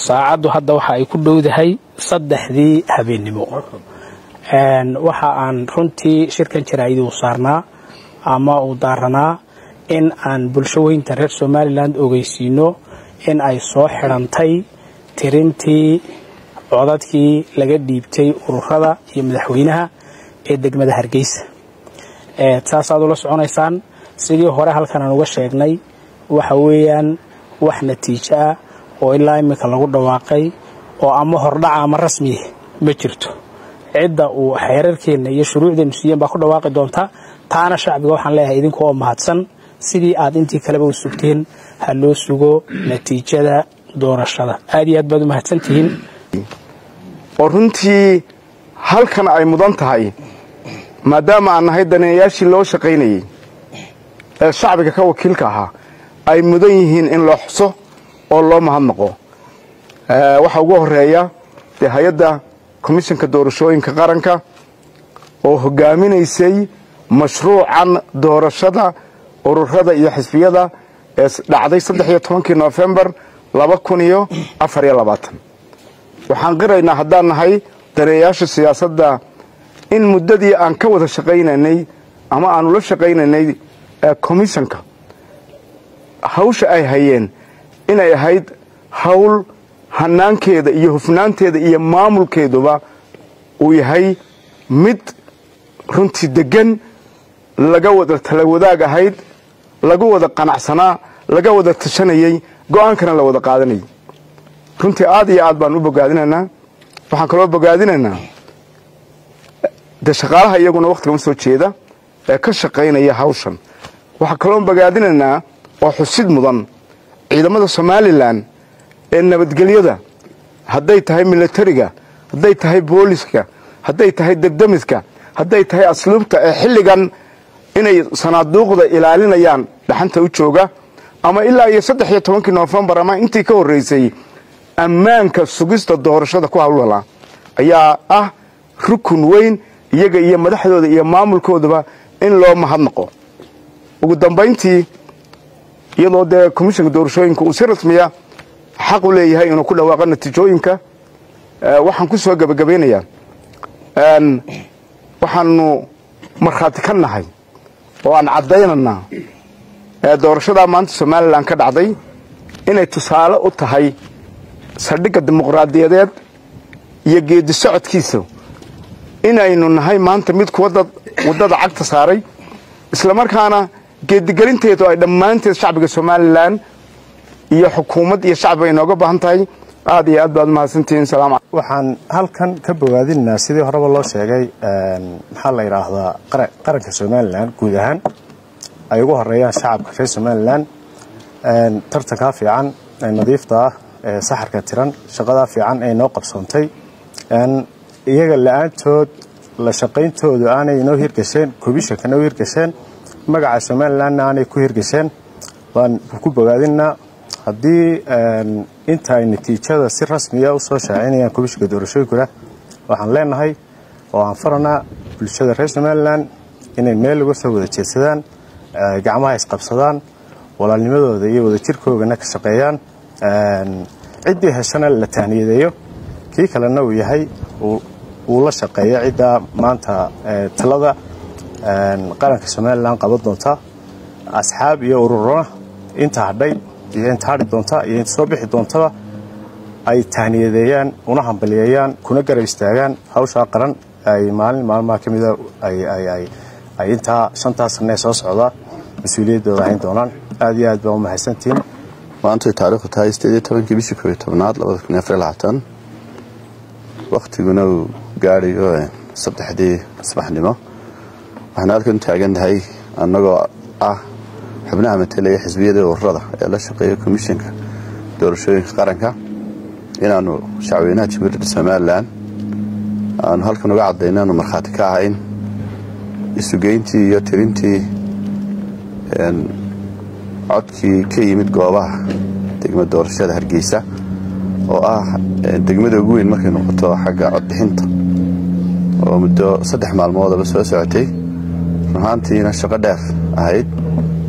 saacaddu hadda waxa ay ku dhowdahay saddexdii habeennimo waxa aan runtii shirkan jaraa'idi u saarnaa ama uu daaranaa in aan bulsho weynta reer somalilan ogeysiino in ay soo xidhantay tirintii codadkii laga dhiibtay ururada iyo madaxweynaha ee degmada hargeysa saasaad ula soconaysaan sidii hore halkan aan uga sheegnay waxa weeyaan wax natiijo ah oo ilaa iminka lagu dhawaaqay oo ama hordhaca ama rasmiya ma jirto cidda uu xeerarkeenna iyo shuruucdeennu siiyeen baa ku dhawaaqi doonta taana shacbiga waxaan leeyahay idinku oo mahadsan sidii aad intii kaleba u sugteen ha loo sugo natiijada doorashada aad iyo aad baad u mahadsantihiin oo runtii halkan ay mudan tahay maadaama aan nahay daneeyayaashii loo shaqaynayey ee shacbiga ka wakiilka ahaa ay mudan yihiin in loo xuso oo loo mahadnaqo waxaa ugu horeeya dee hay-adda komishanka doorashooyinka qaranka oo hogaaminaysay mashruucan doorashada ururada iyo xisbiyada ee dhacday saddex iyo tobankii nofembar laba kun iyo afar iyo labaatan waxaan qiraynaa haddaan nahay daneeyaasha siyaasadda in muddadii aan ka wada shaqaynaynay ama aanu la shaqaynaynay komishanka hawsha ay hayeen inay ahayd hawl hanaankeeda iyo hufnaanteeda iyo maamulkeeduba uu yahay mid runtii deggan laga wada tala wadaag ahayd lagu wada qanacsanaa laga wada tashanayey go'aankana la wada qaadanayay runtii aad iyo aad baan u bogaadinaynaa waxaan kaloo bogaadinaynaa dee shaqaalaha iyaguna wakhtigan soo jeeda ee ka shaqaynaya hawshan waxaan kaloo bogaadinaynaa oo xusid mudan ciidamada somalilan ee nabadgelyada hadday tahay milatariga hadday tahay booliska hadday tahay degdemiska hadday tahay asluubta ee xilligan inay sanaaduuqda ilaalinayaan dhaxanta u jooga ama ilaa iyo saddex iyo tobankii nofembar ama intii ka horreysay ammaanka sugista doorashada ku hawlala ayaa ah rukun weyn iyaga iyo madaxdooda iyo maamulkoodaba in loo mahadnaqo ugu dambayntii iyadoo dee komishanka doorashooyinka uu si rasmiya xaq u leeyahay inuu ku dhawaaqo natiijooyinka waxaan ku soo gebagabaynayaa waxaanu markhaati ka nahay oo aan caddaynanaa doorashadaa maanta somalilan ka dhacday inay tusaale u tahay saldhigga dimuqraadiyadeed iyo geedi socodkiisa inaynu nahay maanta mid waddada cagta saaray islamarkaana geedigelinteedu ay dhammaanteed shacbiga somalilan iyo xukuumad iyo shacbiga inooga baahan tahay aad iyo aad baad umahadsantihiin salaam waxaan halkan ka bogaadinaynaa sidii horeba loo sheegay maxaa la yidhaahdaa qaranka somalilan guud ahaan ay ugu horeeyaan shacabka reer somalilan tartankaa fiican ee nadiifta ah ee saxarka tiran shaqadaa fiican ee noo qabsoontay iyaga la-aantood la shaqayntoodu aanay inoo hirgasheen komishanka noo hirgasheen magaca somalilanna aanay ku hirgasheen waan ku bogaadinaa haddii inta ay natiijada si rasmiya u soo shaacinayaan komishanka doorashooyinkuna waxaan leenahay oo aan faranaa bulshada reer somalilan inay meel uga soo wada jeedsadaan gacmaha isqabsadaan walaalnimadooda iyo wadajirkoogana ka shaqeeyaan ciddii heshana la taaniyadeeyo kii kalena uu yahay uu la shaqeeyo cidda maanta talada qaranka somalilan qaban doonta asxaab iyo ururona inta hadhay iyo inta hadhi doonta iyo inta soo bixi doontaba ay taaniyadeeyaan una hambaliyeeyaan kuna garab istaagaan hawshaa qaran ay maalin maalmaha ka mida ay intaa shantaa sanee soo socda mas-uuliyaddooda hayn doonaan aad iyo aad baa u mahadsantihiin maantay taariikhdu tahay sideed iyo tobankii bishii koob iyo tobnaad labada kun iyo afar iyo labaatan wakhtiguna uu gaadhayo saddexdii subaxnimo waxaan halkan taagannahay annagoo ah xubnaha matelaya xisbiyada ururada ee la shaqeeya komishanka doorashooyinka qaranka inaannu shacweynaha jamhuuriyadda somalilan aanu halkan uga caddayno aanu markhaati ka ahayn isugeyntii iyo tirintii codkii ka yimid goobaha degmada doorashada hargeysa oo ah degmada ugu weyn markay noqoto xagga codbixinta oo muddo saddex maalmoodaba soo socotay runahaantiina shaqo dheer ahayd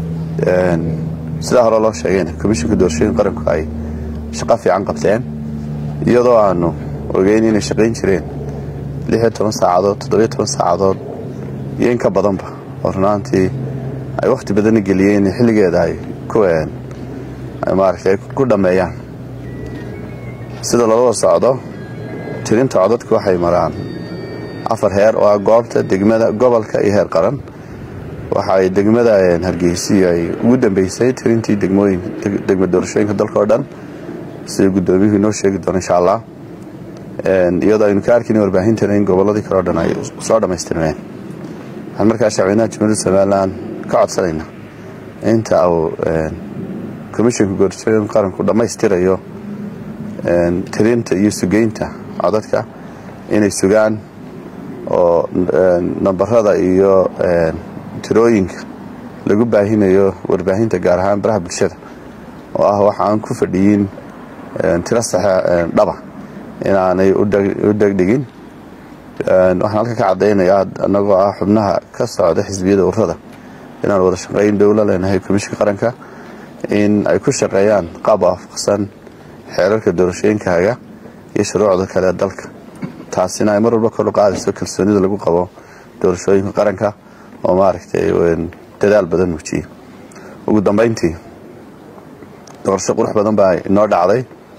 sidaa hore loo sheegayna komishanka doorashooyin qaranku ay shaqo fiican qabteen iyadoo aanu ogeyn inay shaqayn jireen lixiyo toban saacadood toddobiyo toban saacadood iyo in ka badanba oo runaantii ay wakhti badanna geliyeen xilligeeda ay ku maaragtay ku dhammeeyaan sida loola socdo tirinta codadku waxay maraan afar heer oo ah goobta degmada gobolka iyo heer qaran waxa ay degmada hargeysi ay ugu dambeysay tirintii degmooyin degma doorashooyinka dalka oo dhan sida guddoomiyuhu inoo sheegi doono insha allah iyadoo aynu ka arkin warbaahintana in gobolladii kale o dhan ay soo dhammaystirmeen waxaan markaa shacweynaha jamhuuriyadda somalilan ka codsanaynaa inta uu komishanka doorashooyinka qaranku dhammaystirayo tirinta iyo sugeynta codadka inay sugaan oo nambarada iyo tirooyinka lagu baahinayo warbaahinta gaar ahaan baraha bulshada oo ah waxa aan ku fadhiyin tiro saxe dhaba inaanay u dhegdhigin waxaan halka ka caddaynayaa annagoo ah xubnaha ka socda xisbiyada ururada inaan wada shaqayn dowla leenahay komishinka qaranka in ay ku shaqeeyaan qaab waafaqsan xeerarka doorashooyinkaaga iyo shuruucda kale ee dalka taasina ay mar walba kor u qaadayso kalsoonida lagu qabo doorashooyinka qaranka oo maaragtay dadaal badan muujiyey ugu dambayntii doorasho qurux badan baa inoo dhacday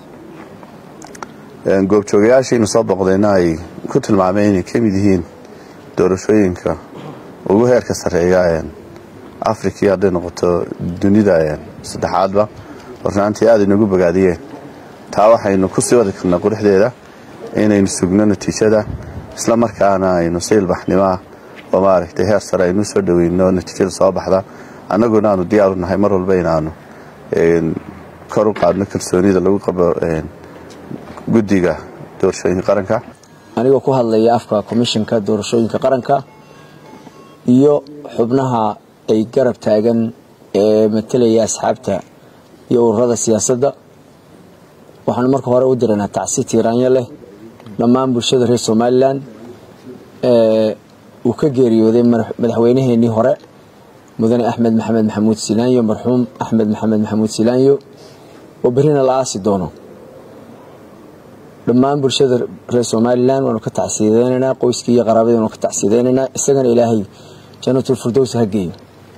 goobjoogayaashiina soo boqdayna ay ku tilmaameen inay ka mid yihiin doorashooyinka ugu heerka sarreeya afrikii hadday noqoto dunida saddexaadba hornaantii aad inagu bogaadiyeen taa waxaynu ku sii wadi karnaa quruxdeeda inaynu sugno natiijada isla markaana aynu si ilbaxnimoah oo maaragtay heer sare aynu soo dhoweyno natiijada soo baxda annaguna aanu diyaaru nahay mar walba inaanu kor u qaadno kalsoonida lagu qabo guddiga doorashooyinka qaranka anigoo ku hadlaya afka komishinka doorashooyinka qaranka iyo xubnaha ay garab taagan ee matelaya asxaabta iyo ururada siyaasadda waxaanu marka hore u diraynaa tacsi tiiraanyo leh dhammaan bulshada reer somalilan uu ka geeriyooday madaxweynaheenii hore mudane axmed maxamed maxamuud silaanyo marxuum axmed maxamed maxamuud silaanyo oo berrina la aasi doono dhammaan bulshada reer somalilan waanu ka tacsiideynaynaa qoyskii iyo qaraabadii waanu ka tacsiideynaynaa isagana ilaahay jannatul firdows ha geeyo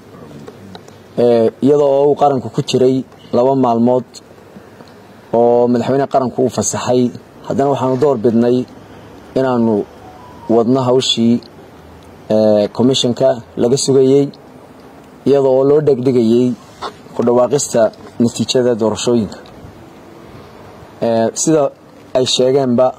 iyadoo oo uu qaranku ku jiray laba maalmood oo madaxweyneha qaranku uu fasaxay haddana waxaanu door bidnay inaanu wadno hawshii commissionka laga sugayey iyadoo oo loo dhegdhigayey ku dhawaaqista natiijada doorashooyinka sida ay sheegeenba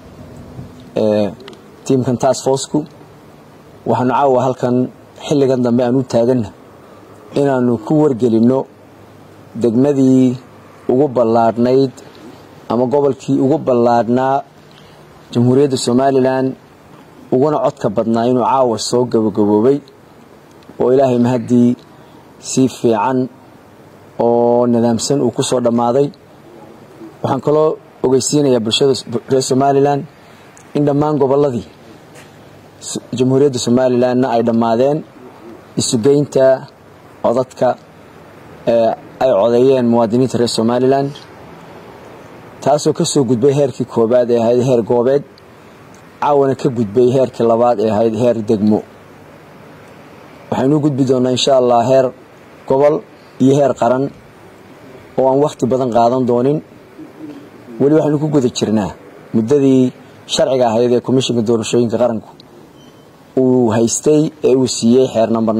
tiimkan task forceku waxaanu caawa halkan xilligan dambe aan u taaganna inaanu ku wargelinno degmadii ugu ballaadhnayd ama gobolkii ugu ballaadhnaa jamhuuriyadda somalilan uguna codka badnaa inuu caawa soo gabagaboobay oo ilaahay mahaddii si fiican oo nidaamsan uu ku soo dhammaaday waxaan kaloo ogeysiinayaa bulshada reer somalilan in dhammaan gobolladii jamhuuriyadda somalilanna ay dhammaadeen isugeynta codadka ee ay codeeyeen muwaadiniinta reer somalilan taasoo ka soo gudbay heerkii koobaad ee ahayd heer goobeed caawana ka gudbay heerkii labaad ee ahayd heer degmo waxaynu gudbi doonnaa insha allah heer gobol iyo heer qaran oo aan wakhti badan qaadan doonin weli waxaynu ku guda jirnaa muddadii sharciga ahayd ee komishinka doorashooyinka qaranku uu haystay ee uu siiyey xeer number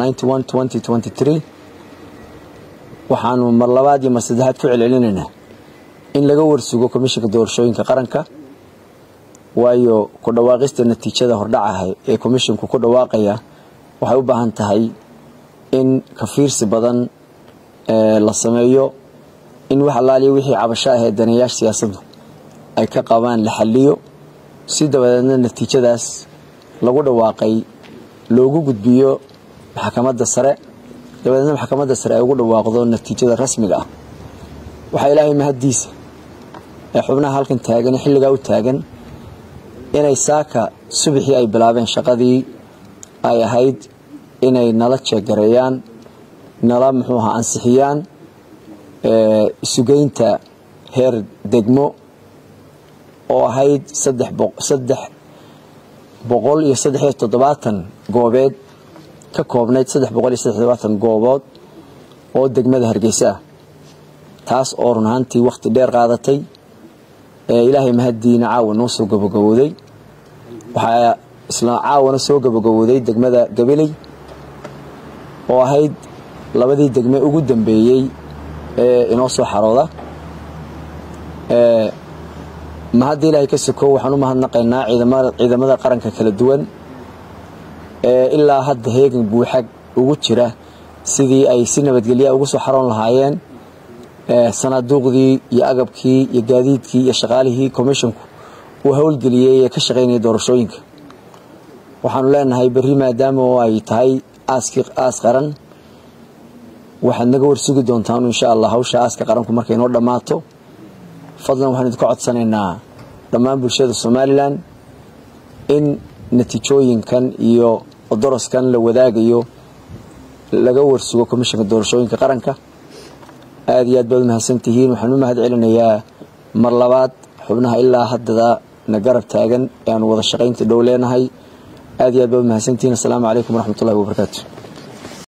waxaanu mar labaad iyo mar saddexaad ku celcelinaynaa in laga warsugo komishinka doorashooyinka qaranka waayo ku dhawaaqista natiijada hordhacaha ee komishinku ku dhawaaqaya waxay u baahan tahay in kafiirsi badan la sameeyo in wax allaaliya wixii cabasho ah ee daneeyaasha siyaasaddu ay ka qabaan la xaliyo si dabadeedna natiijadaas lagu dhawaaqay loogu gudbiyo maxkamadda sare dabadeedna maxkamadda sare ay ugu dhawaaqdo natiijada rasmiga ah waxaa ilaahay mahaddiisa ee xubnaha halkan taagan xilligaa u taagan inay saaka subaxii ay bilaabeen shaqadii ay ahayd inay nala jeegareeyaan nala muxuu ahaa ansixiyaan isugeynta heer degmo oo ahayd saddex boqol iyo saddex iyo toddobaatan goobeed ka koobnayd saddex boqol iyo saddex toddobaatan goobood oo degmada hargeysa ah taas oo run ahaantii wakhti dheer qaadatay ee ilaahay mahaddiina caawa noo soo gabagabowday waxaa isla caawana soo gabagabowday degmada gabiley oo ahayd labadii degme ugu dambeeyey ee inoo soo xarooda ma hadda ilaahay ka sokow waxaan u mahadnaqaynaa ciidamada qaranka kala duwan ee ilaa hadda heegan buuxag ugu jira sidii ay si nabadgelya ugu soo xaroon lahaayeen sanaaduuqdii iyo agabkii iyo gaadiidkii iyo shaqaalihii commisshonku uu howlgeliyey ee ka shaqaynaya doorashooyinka waxaanu leenahay berri maadaama oo ay tahay aaskii aas qaran waxaad naga warsugi doontaan insha allah hawsha aaska qaranku markay noo dhammaato fadlan waxaan idinka codsanaynaa dhammaan bulshada somalilan in natiijooyinkan iyo doroskan la wadaagayo laga warsugo commishanka doorashooyinka qaranka aada iyo aad baad u mahadsantihiin waxaan u mahad celinayaa mar labaad xubnaha ilaa haddada na garab taagan ee aanu wada shaqaynta dhow leenahay aad iyo aad baad u mahadsantihiin assalaamu calaykum waraxmatullahi wabarakaatu